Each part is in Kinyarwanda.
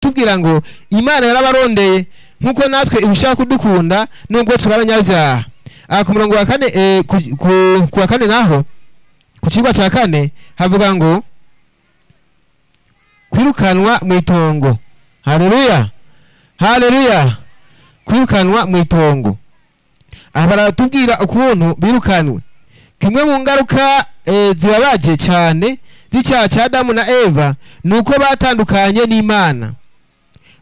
atubwira ngo imana yarabarondeye nk'uko natwe ibishaka kudukunda nubwo turi abanyabyaha aha ku murongo wa kane eh, ku, ku, ku wa kane naho ku kigo cya kane havuga ngo kwirukanwa mu itongo haleluya haleluya kwirukanwa mu itongo aha baratubwira ukuntu birukanwe kimwe mu ngaruka eh, zibabaje cyane z'icyaha cya Adamu na Eva ni uko batandukanye n'Imana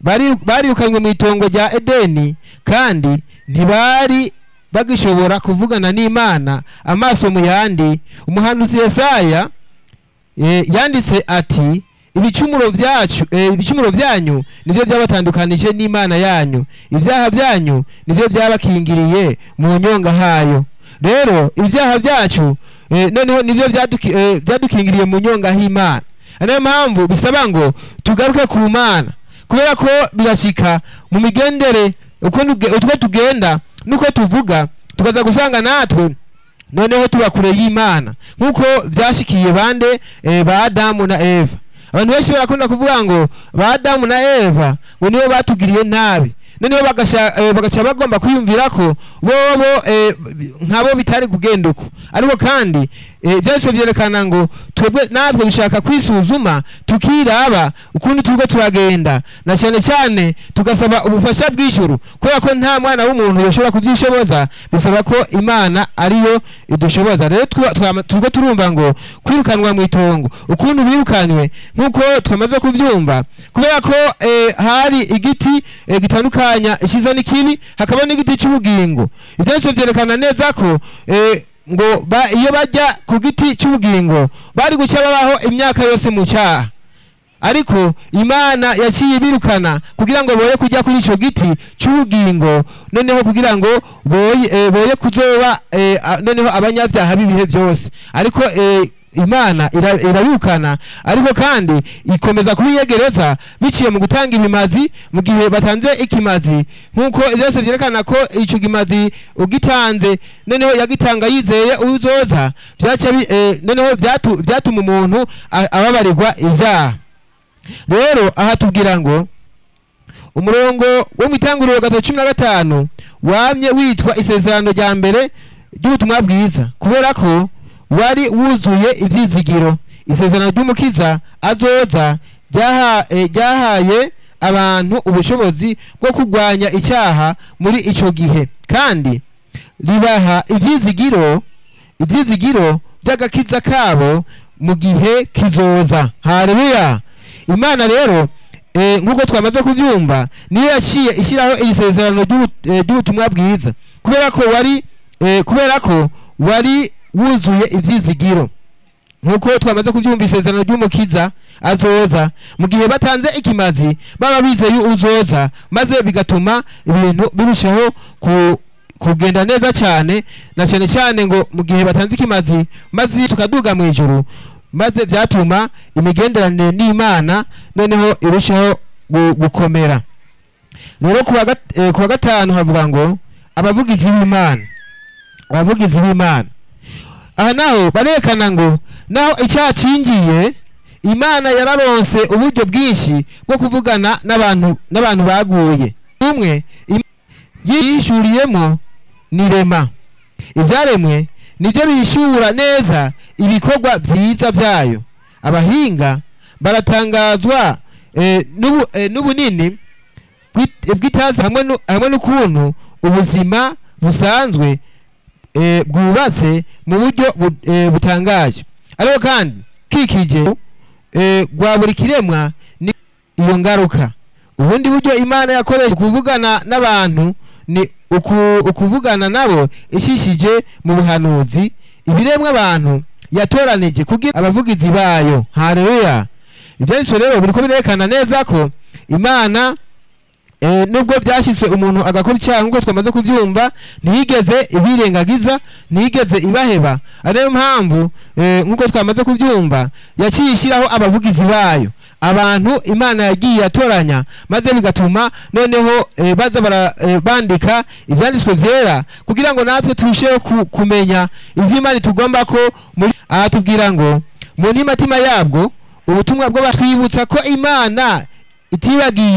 Bari- bariyukanywe mu itongo rya Edeni kandi ntibari bagishobora kuvugana n'Imana amaso mu yandi umuhanuzi Yesaya eh, yanditse ati ibicumuro byacu eh, ibicumuro byanyu nibyo byabatandukanije n'Imana yanyu ibyaha byanyu nibyo byabakingiriye mu nyonga hayo rero ibyaha byacu eh, noneho nibyo byaduki- eh, byadukingiriye mu nyonga h'imana niyo mpamvu bisaba ngo tugaruke ku mana kubera ko birashyika mu migendere uko nuge- uko tugenda n'uko tuvuga tukaza gusanga natwe noneho tuba kure y'imana nk'uko byashyikiye bande eh, ba adamu na eva abantu benshi barakunda kuvuga ngo ba adamu na eva ngo nibo batugiriye nabi noneho bagasha- eh, bagaca bagomba kwiyumvira ko bobo eh, nkabo bitari kugenda uko ariko kandi eh, byanditswe byerekana ngo twebwe natwe dushaka kwisuzuma tukiraba ukundi turiko turagenda na cyane cyane tugasaba ubufasha bw'ijuru kubera ko nta mwana w'umuntu yoshobora kubyishoboza bisaba ko imana ariyo idushoboza rero twa- twama- turiko turumva ngo kwirukanwa mu itongo ukuntu birukanywe nk'uko twamaze kubyumva kubera ko eh, hari igiti eh, gitandukanya icyiza n'ikibi hakaba n'igiti cy'ubugingo ibyanditswe byerekana neza ko eh, ngo ba- iyo bajya ku giti cy'ubugingo bari gushya babaho imyaka yose mu cyaha ariko imana yaciye ibirukana kugira ngo boye kujya kuri icyo giti cy'ubugingo noneho kugira ngo boye, eh, boye kuzoba eh, a- noneho abanyabyaha b'ibihe byose ariko eh, imana ira- irabirukana ariko kandi ikomeza kubiyegereza biciye mu gutanga ibimazi mu gihe batanze ikimazi nk'uko byose byerekana ko icyo kimazi ugitanze noneho yagitanga yizeye uzoza byaca bi- eh, noneho byatu- byatuma umuntu a- ababarirwa ibyaha rero aha tubwira ngo umurongo wo mu itanguriro gatatu cumi na gatanu wamye witwa isezerano rya mbere ry'ubutumwa bwiza kubera ko wari wuzuye ibyizigiro isezerano ry'umukiza azoza ryaha- eh, ryahaye abantu ubushobozi bwo kurwanya icyaha muri icyo gihe kandi ribaha ibyizigiro ibyizigiro by'agakiza kabo mu gihe kizoza haleluya imana rero eh, nk'uko twamaze kubyumva niyo yaciye ishyiraho iri sezerano ry'ubu- eh, ry'ubutumwa bwiza kubera ko wari eh, kubera ko wari wuzuye ibyizigiro nk'uko twamaze kubyumva isezerano ry'umukiza azoza mu gihe batanze ikimazi baba bizeye uzoza maze bigatuma ibintu birushaho ku kugenda neza cyane na cyane cyane ngo mu gihe batanze ikimazi maze tukaduga mu ijuru maze byatuma imigenderanire n'imana noneho irushaho gu- gukomera rero ku wa gat- eh, ku wa gatanu havuga ngo abavugizi b'imana abavugizi b'imana aha naho barerekana ngo naho icyaha cyinjiye imana yararonse uburyo bwinshi bwo kuvugana n'abantu n'abantu baguye umwe im- yishyuriyemo ni rema ibyaremwe nibyo bishyura neza ibikorwa byiza byayo abahinga baratangazwa eh, n'ubu- eh, n'ubunini bw'it- bw'itazi hamwe nu- hamwe n'ukuntu ubuzima busanzwe eh, bwubatse mu buryo bu- eh, butangaje ariko kandi kikije eh, rwa buri kiremwa ni iyo ngaruka ubundi buryo imana yakoresha kuvugana n'abantu ni uku, ukuvugana nabo ishishije mu buhanuzi ibiremwa abantu yatoranije kugira abavugizi bayo haleluya ibyanditswe rero biriko birerekana neza ko imana Eh, nubwo byashyitse umuntu agakora icyaha nk'uko twamaze kubyumva ntiyigeze ibirengagiza ntiyigeze ibaheba ariyo mpamvu eh, nk'uko twamaze kubyumva yaciye ishyiraho abavugizi bayo abantu imana yagiye yatoranya maze bigatuma noneho eh, baza bara- eh, bandika ibyanditswe byera kugira ngo natwe turusheho ku- kumenya iby'imana tugomba ko muri aha tubwira ngo mu ntimatima yabwo ubutumwa bwo batwibutsa ko imana itibagiye